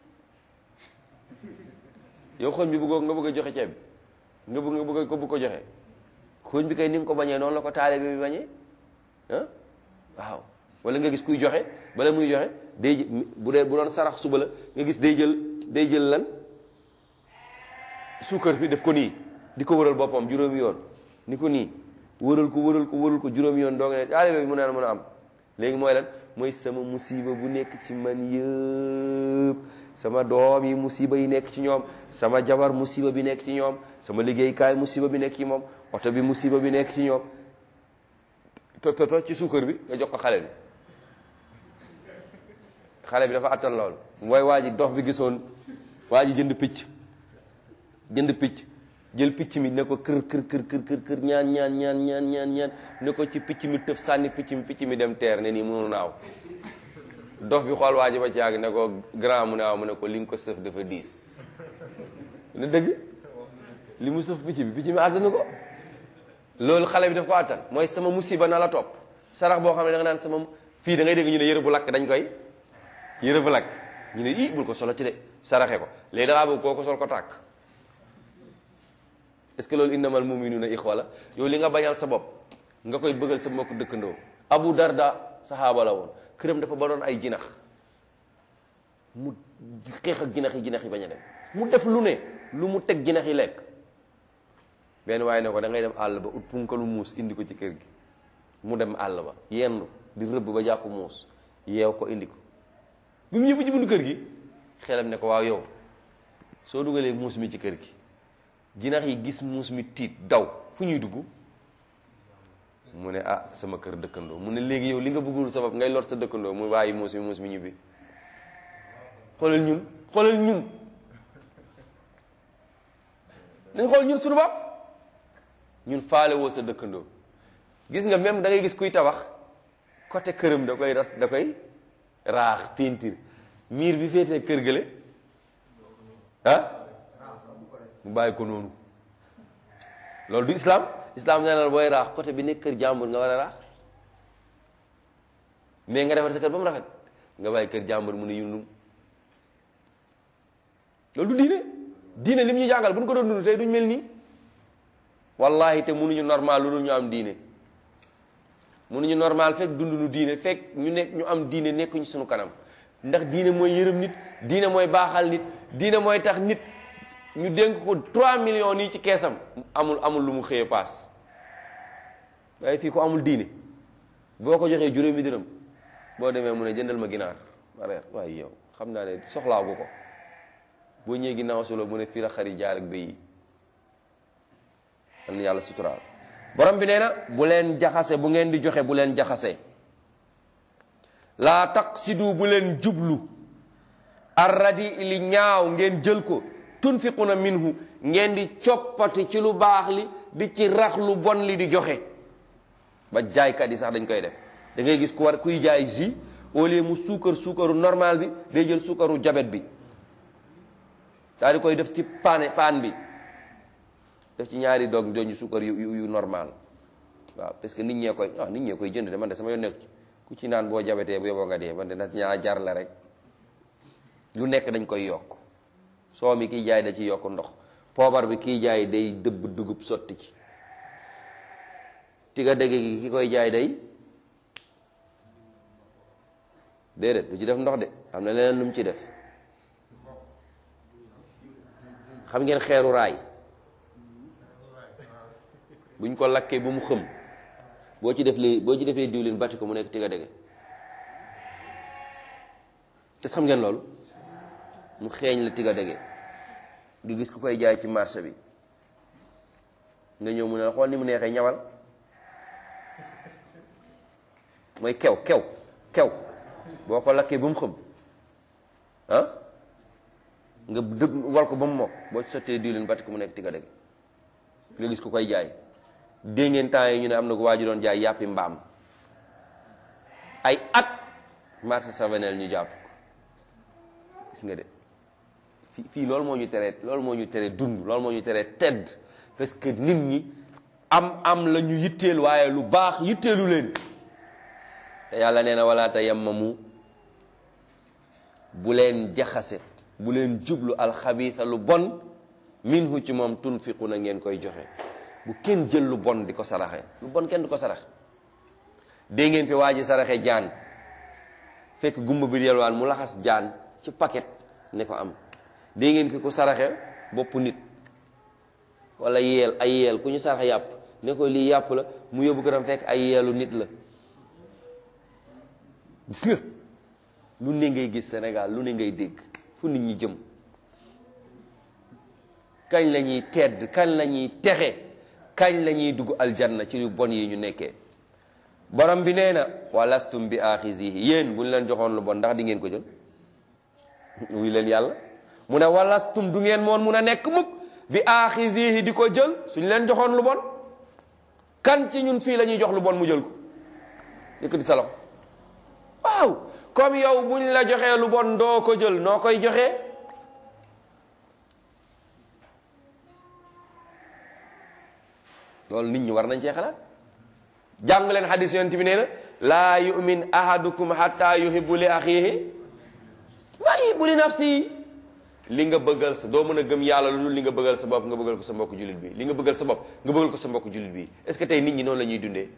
S1: yow xooñ bi bëggoo nga bëgg a joxe ceeb bi nga bëgg nga bëgg ko bëgg ko joxe xooñ bi kay ni nga ko bañee noonu la ko taalibe bi bañee ah waaw wala nga gis kuy joxe bala muy joxe day bu dee bu doon sarax suba la nga gis day jël day jël lan suukar bi def ko nii di ko wëral boppam juróomi yoon ni ko nii wëral ko wëral ko wëral ko juróomi yoon doo nga ne taalibe bi mu naan mën a am léegi mooy lan mooy sama musiba bu nekk ci man yëpp sama doom yi musiba yi nekk ci ñoom sama jabar musiba bi nekk ci ñoom sama liggéeykaay musiba bi nekk ci moom oto bi musiba bi nekk ci ñoom pëpp ci suukar bi nga jox ko xale bi xale bi dafa attan loolu mooy waa ji dof bi gisoon waa ji jënd picc jënd picc jël picc mi ne ko kër kër kër kër kër kër ñaan ñaan ñaan ñaan ñaan ñaan ne ko ci picc mi tëf sànni picc mi picc mi dem teer ne nii mënu naaw dof bi xool waa ji ba ci yàgg ne ko grand mu ne waaw mu ne ko li nga ko sëf dafa diis ne dëgg li mu sëf picc bi picc mi àttanu ko loolu xale bi daf ko àttan mooy sama musiba na la topp sarax boo xam ne da nga naan sama fii da ngay dégg ñu ne yëre bu lakk dañ koy yëre bu lakk ñu ne ii bul ko solo ci de saraxe ko léegi dangaa bëgg koo ko sol ko tàkk est-ce que loolu innamal mu'minuna ixwa la yow li nga bañal sa bopp nga koy bëggal sa mbokk dëkkandoo Abu Darda saxaaba la woon këram dafa baroon ay jinax mu xeex ak jinax yi jinax yi bañ a dem mu def lu ne lu mu teg jinax yi lekk benn waaye ne ko da ngay dem àll ba ut punkalu muus indi ko ci kër gi mu dem àll ba yendu di rëbb ba jàpp muus yeew ko indi ko bi mu ñëw ci buntu kër gi xelam ne ko waaw yow soo dugalee muus mi ci kër gi jinax yi gis muus mi tiit daw fu ñuy dugg mu ne ah sama kër dëkkandoo mu ne léegi yow li nga bëggul sabab ngay lor sa dëkkandoo mu bàyyi muus mi muus mi ñibbi xoolal ñun xoolal ñun nañ xool ñun suñu bopp ñun faale woo sa dëkkandoo gis nga même da ngay gis kuy tabax côté këram da koy rat da koy raax peinture miir bi féetee kër gële ah mu bàyyi ko noonu loolu du islam islam nee na booy raax côté bi nekk kër jàmbur nga war a raax mais nga defar sa kër ba mu rafet nga bàyyi kër jàmbur mu ne yundum loolu du diine diine lim ñu jàngal bu ñu ko doon dund tey duñ mel nii wallahi te mënuñu normal lu dul ñu am diine mënuñu normal fekk dund nu diine fekk ñu nekk ñu am diine nekkuñu suñu kanam ndax diine mooy yërëm nit diine mooy baaxal nit diine mooy tax nit ñu dénk ko 3 millions nii ci keesam amul amul lu mu xëyee paas waaye fii ko amul diine boo ko joxee juróomi dërëm boo demee mu ne jëndal ma ginaar ma reer waaye yow xam naa ne soxlaawu ko boo ñëwee ginnaaw solo mu ne fii la xari jaar ak béy yi am na yàlla suturaal borom bi nee na bu leen jaxase bu ngeen di joxe bu leen jaxase laa taqsidu bu leen jublu arradi li ñaaw ngeen jël ko tunfiquna minhu ngeen di coppati ci lu baax li di ci rax lu bon li di joxe ba jaaykat yi sax dañ koy def da ngay gis ku war kuy jaay jus au lieu mu suukar suukaru normal bi day jël suukaru jabet bi daal di koy def ci paane paan bi def ci ñaari doog doñu suukar yu yu normal waaw parce que nit ñee koy ah nit ñee koy jënd de man de sama yoon nekk ci ku ci naan boo jabetee bu yoboo nga dee man de na ñaa jar la rek lu nekk dañ koy yokk soo mi kiy jaay da ci yokk ndox poobar bi kiy jaay day dëbb dugub sotti ci tiga dégg gi ki koy jaay day déedéet du ci def ndox de am na leneen lu mu ci def xam ngeen xeeru raay buñ ko lakkee ba mu xëm boo ci def li boo ci defee diwlin bàcc ko mu nekk tiga dégg est xam ngeen loolu mu xeeñ la tiga dégg nga gis ku koy jaay ci marché bi nga ñëw mu ne xool ni mu neexee ñawal mooy kew kew kew boo ko lakkee ba mu xëm ah nga dëgg wal ko ba mu mokk boo ci sottee diwlin bàcc ko mu nekk tiga dégg nga gis ku koy jaay dégg ngeen temps yi ñu ne am na ko waa ji doon jaay yàppi mbaam ay at marché savenel ñu jàpp ko gis nga de fii fii loolu moo ñu teree loolu moo ñu teree dund loolu moo ñu teree tedd parce que nit ñi am am la ñu yitteel waaye lu baax yitteelu leen te yàlla nee na wala tayammamu bu leen jaxase bu leen jublu alxabiisa lu bon minhu ci moom tunfiqu na ngeen koy joxe bu kenn jël lu bon di ko saraxe lu bon kenn du ko sarax dégg ngeen fi waa ji saraxe jaan fekk gumba bi yelwaan mu laxas jaan ci paquet ne ko am dégg ngeen fi ku saraxe bopp nit wala yeel ay yeel ku ñu saraxe yàpp ne ko lii yàpp la mu yóbbu ko tam fekk ay yeelu nit la gis nga lu ne ngay gis Sénégal lu ne ngay dégg fu nit ñi jëm kañ la ñuy tedd kañ la ñuy texe kañ la ñuy dugg aljanna ci lu bon yi ñu nekkee borom bi nee na walastum bi axizihi yéen bu ñu leen joxoon lu bon ndax di ngeen ko jël wuy leen yàlla mu ne walastum du ngeen moon mun a nekk mukk bi axizihi di ko jël suñu leen joxoon lu bon kan ci ñun fii la ñuy jox lu bon mu jël ko yëkkati sa loxo waaw comme yow buñ la joxee lu bon doo ko jël noo koy joxee loolu nit ñi war nañ cee xalaat jàng leen xadis yonent bi nee na laa yumin ahadukum hatta yuhibbu li axihi wa yuhibbu li nafsi li nga bëggal sa doo mën a gëm yàlla lu dul li nga bëggal sa bopp nga bëggal ko sa mbokk jullit bi li nga bëggal sa bopp nga bëggal ko sa mbokk jullit bi est-ce que tey nit ñi noonu la ñuy dundee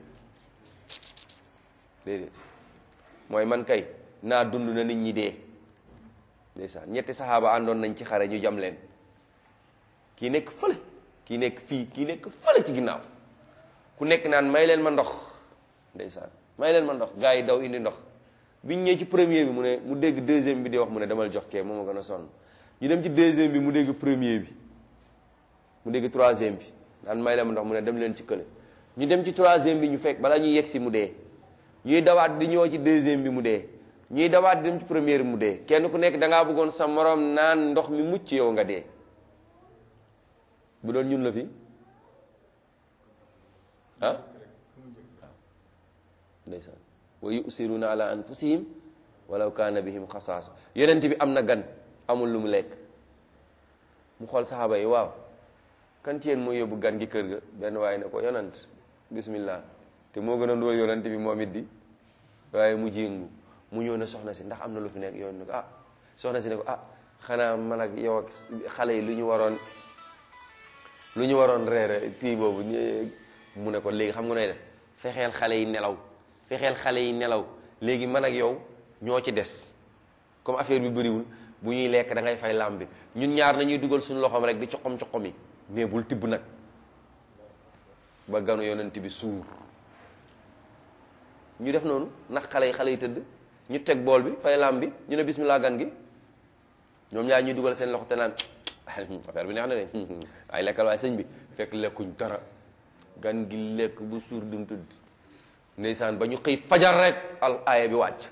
S1: déedéet mooy man kay naa dund na nit ñi dee ndeysaan ñetti saxaaba àndoon nañ ci xare ñu jam leen kii nekk fële kii nekk fii kii nekk fële ci ginnaaw ku nekk naan may leen ma ndox ndeysaan may leen ma ndox gars yi daw indi ndox biñ ñëwee ci premier bi mu ne mu dégg deuxième bi di wax mu ne demal jox kee moom a gën a sonn ñu dem ci deuxième bi mu dégg premier bi mu dégg troisième bi naan may leen ma ndox mu ne dem leen ci kële ñu dem ci troisième bi ñu fekk balaa ñuy yegg si mu dee ñuy dawaat di ñëw ci deuxième bi mu dee ñuy dawaat di dem ci première bi mu dee kenn ku nekk da ngaa bëggoon sa morom naan ndox mi mucc yow nga dee bu doon ñun la fi ah ndeysaan wa yusiruna ala anfusihim walaw kaana bihim xasaasa yonent bi am na gan amul lu mu lekk mu xool saxaaba yi waaw kan ci yéen mooy yóbbu gan gi kër ga benn waaye ne ko yonent bismillah te moo gën a ndóol yonent bi moom it di waaye mu jéngu mu ñëw ne soxna si ndax am na lu fi nekk yoon ne ko ah soxna si ne ko ah xanaa man ak yow ak xale yi lu ñu waroon lu ñu waroon reere pii boobu mu ne ko léegi xam nga nooy def fexeel xale yi nelaw fexeel xale yi nelaw léegi man ak yow ñoo ci des comme affaire bi bëriwul bu ñuy lekk da ngay fay làmb bi ñun ñaar nañuy dugal suñu loxoom rek di coxom coxom yi mais bul tibb nag ba ganu yonent bi suur ñu def noonu ndax xale yi xale yi tëdd ñu teg bool bi fay làmb bi ñu ne bismillah gan gi ñoom ñaar ñuy dugal seen loxo te naan affaire bi neex na de ay lekkal waaye sëñ bi fekk lekkuñ dara gan gi lekk bu suur dum tëdd ndeysaan ba ñu xëy fajar rek al aaya bi wàcc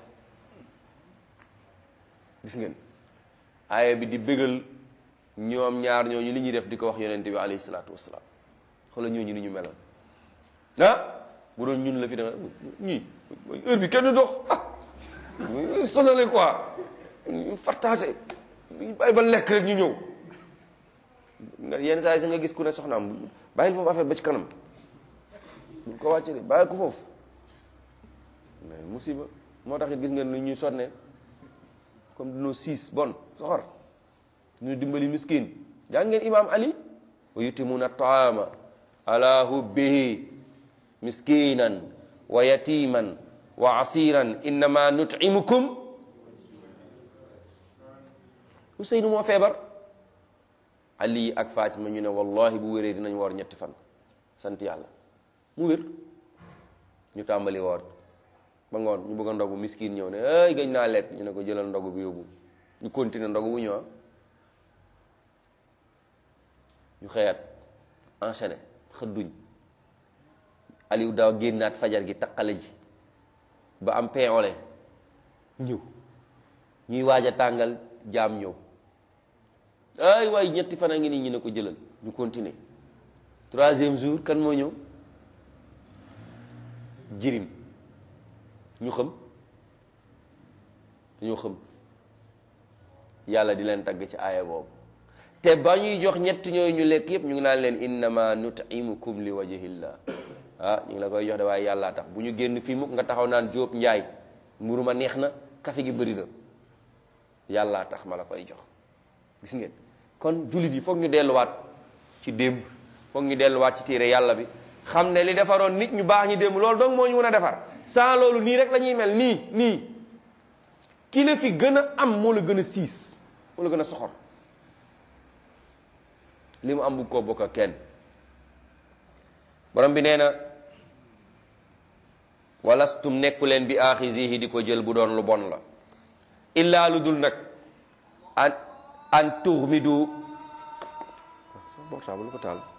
S1: gis ngeen aaya bi di bégal ñoom ñaar ñooñu li ñuy def di ko wax yonente bi alayhi salaatu wasalaam xoolal ñooñu ni ñu meloon ah bu doon ñun la fi danga ñii heure bi kenn dox ah sonale quoi fattaate bàyyi ba lekk rek ñu ñëw nga yenn saa yi sa nga gis ku ne soxnaam bàyyil foofu affaire ba ci kanam bul ko wàcce de bàyyi ko foofu mais musiba moo tax it gis ngeen lu ñuy sonne comme dinoo siis bon soxor ñu dimbali miskin jàng ngeen imam ali wa yutimuna taama ala hubbihi miskinan wa yatiman wa asiran innama nut'imukum Ousseynou moo feebar ali ak Fatima ñu ne wallahi bu wéree dinañ woor ñetti fan sant yàlla mu wér ñu tàmbali woor ba ngoon ñu bëgg a ndogu miskin ñëw ne ay gañ naa lekk ñu ne ko jëlal ndogu bi yóbbu ñu continuer ndogu bu ñëw ñu xëyaat enchaîné xëdduñ Aliou daaw génnaat fajar gi taqale ji ba am pain au lait ñëw ñuy waaj a tàngal jaam ñëw ay waay ñetti fan a ngi nii ñu ne ko jëlal ñu continuer troisième jour kan moo ñëw jirim ñu xam dañoo xam yàlla di leen tagg ci aaya boobu te ba ñuy jox ñetti ñooyu ñu lekk yépp ñu ngi naan leen innama nut'imukum li wajhillah ah ñu ngi la koy jox de waaye yàllaa tax bu ñu génn fii mukk nga taxaw naan jóob njaay mburu ma neex na kafe gi bëri na yàllaa tax ma la koy jox gis ngeen kon jullit yi foog ñu delluwaat ci démb foog ñu delluwaat ci téere yàlla bi xam ne li defaroon nit ñu baax ñi démb loolu donc moo ñu mën a defar sans loolu nii rek la ñuy mel nii nii ki la fi gën a am moo la gën a siis moo la gën a soxor li mu am bu ko bokk ak kenn borom bi nee na walastum nekku leen bi aaxisihi di ko jël bu doon lu bon la illaa lu dul nag an an tuxmidu portable lu ko taal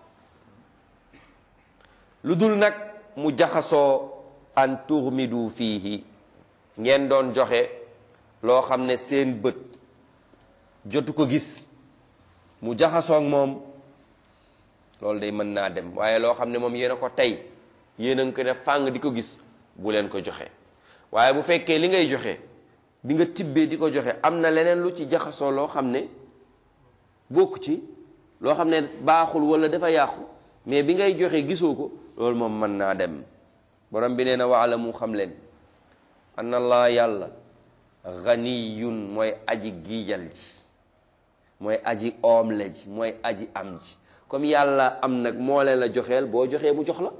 S1: lu dul nag mu jaxasoo an tuxmidu fiihi ngeen doon joxe loo xam ne seen bët jotu ko gis mu jaxasoog moom loolu day mën naa dem waaye loo xam ne moom yéen a ko tey yéen a ngi ko ne fàng di ko gis bu leen ko joxe waaye bu fekkee li ngay joxe bi nga tibbee di ko joxe am na leneen lu ci jaxasoo loo xam ne bokk ci loo xam ne baaxul wala dafa yàqu mais bi ngay joxe gisoo ko loolu moom mën naa dem borom bi nee na waala mu xam leen anna allah yàlla ganiyun mooy aji giijal ji mooy aji oom la ji mooy aji am ji comme yàlla am nag moo leen la joxeel boo joxee mu jox la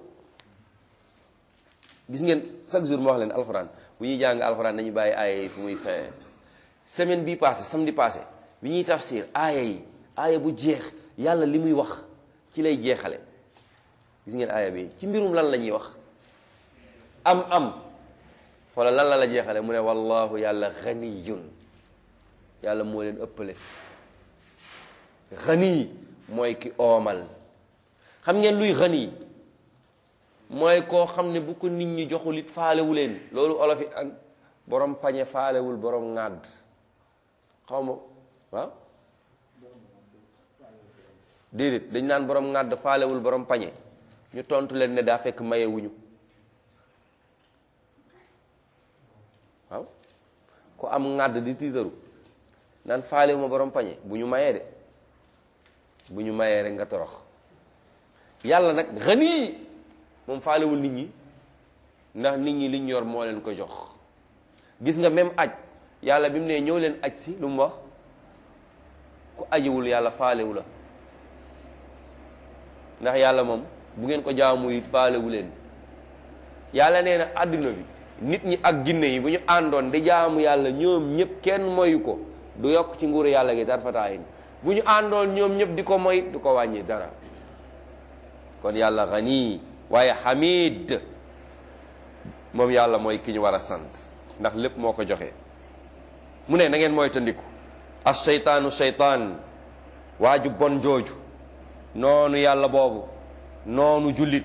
S1: gis ngeen chaque jour ma wax leen alxuraan bu ñuy jàng alxuraan dañu bàyyi aaya yi fu muy fee semaine bii passé samedi passé bi ñuy tafsir aaya yi aaya bu jeex yàlla li muy wax ci lay jeexale gis ngeen aaya bi ci mbirum lan la ñuy wax am am wala lan la la jeexale mu ne wallahu yàlla ganiyun yàlla moo leen ëppale gani mooy ki oomal xam ngeen luy gani mooy koo xam ne bu ko nit ñi joxul it faalewu leen loolu olof yi an borom pañe faalewul borom ŋàdd xaw ma waaw déedéet dañ naan borom ŋàdd faalewul borom pañe ñu tontu leen ne daa fekk maye wuñu waaw ku am ŋàdd di tiitaru naan faalewu ma borom pañe bu ñu mayee de bu ñu mayee rek nga torox yàlla nag xanii moom faalewul nit ñi ndax nit ñi liñ yor moo leen ko jox gis nga même aj yàlla bi mu ne ñëw leen aj si lu mu wax ku ajiwul yàlla faalewu la ndax yàlla moom bu ngeen ko jaamu it faalewu leen yàlla nee na àdduna bi nit ñi ak ginne yi bu ñu àndoon di jaamu yàlla ñoom ñëpp kenn moyu ko du yokk ci nguuru yàlla gi tarfataayin bu ñu àndoon ñoom ñëpp di ko moy du ko wàññi dara kon yàlla xanii waaye xamid moom yàlla mooy ki ñu war a sant ndax lépp moo ko joxe mu ne na ngeen mooy tandiku as seytaanu seytaan waaju bon jooju noonu yàlla boobu noonu jullit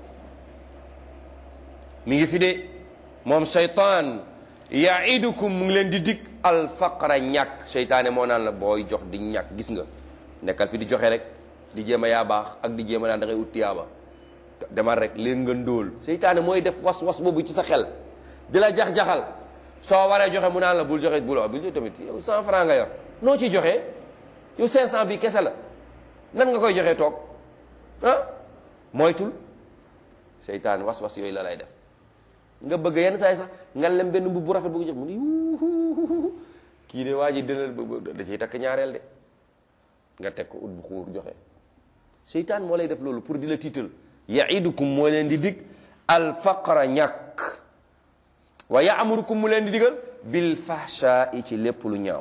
S1: mi ngi fi de moom seytaan yaidukum mu ngi leen di dig alfaqra ñàkk seytaane moo naan la booy jox di ñàkk gis nga nekkal fi di joxe rek di jéem a yaa baax ak di jéem a naan da ngay ut tiyaaba demal rek léegi nga ndóol seytaane mooy def was was boobu ci sa xel di la jax-jaxal soo waree joxe mu naan la bul joxe bul bul tamit yow 100 francs nga yor noo ciy joxe yow 500 bi kese la nan nga koy joxe toog ah moytul seytaane was was yooyu la lay def nga bëgg yenn saay sax nga lem benn mbubb bu rafet bu ko jox mu ne yuuhu kii de waa ji dina da ciy takk ñaareel de nga teg ko ut bu xuur joxe seytaan moo lay def loolu pour di la tiital yaidukum moo leen di dig alfaqra ñàkk wa yaamurukum mu leen di digal bil fahshaai ci lépp lu ñaaw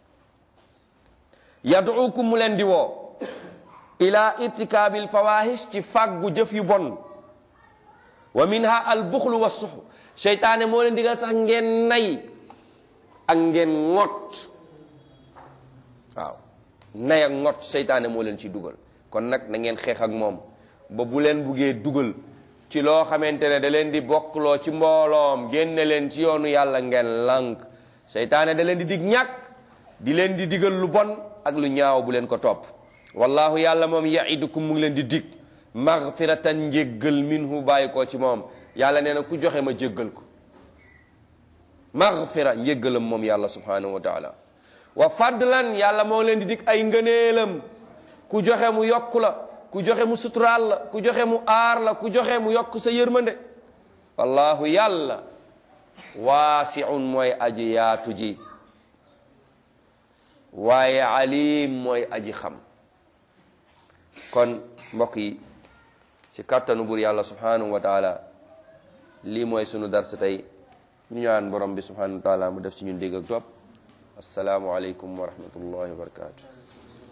S1: yaduukum mu leen di woo ila irtikaabil fawahish ci fàggu jëf yu bon wa minha al buxlu wa suxu seytaane moo leen digal sax ngeen nay ak ngeen ŋot waaw nay ak ŋot seytaane moo leen ci dugal kon nag na ngeen xeex ak moom ba bu leen buggee dugal ci loo xamante ne da leen di bokkloo ci mbooloom génne leen ci yoonu yàlla ngeen lànk seytaane da leen di dig ñàkk di leen di digal lu bon ak lu ñaaw bu leen ko topp wallahu yàlla moom yaidukum mu ngi leen di dig magfiratan njéggal minhu bàyyi koo ci moom yàlla nee na ku joxe ma jéggal ko magfira njéggalam moom yàlla subhanahu wa taala wa fadlan yàlla moo leen di dig ay ngëneelam ku joxe mu yokk la ku joxe mu suturaal la ku joxe mu aar la ku joxe mu yokk sa yërmande wallahu yàlla waasiun mooy aji yaatu ji waaye alim mooy aji xam kon mbokk yi ci kàttanu buur yàlla subhanahu wa taala lii mooy sunu darsa tey ñu ñaan borom bi subhanahu wa taala mu def ci ñun dégg ak topp assalaamu aleykum wa rahmatullahi wa barakatu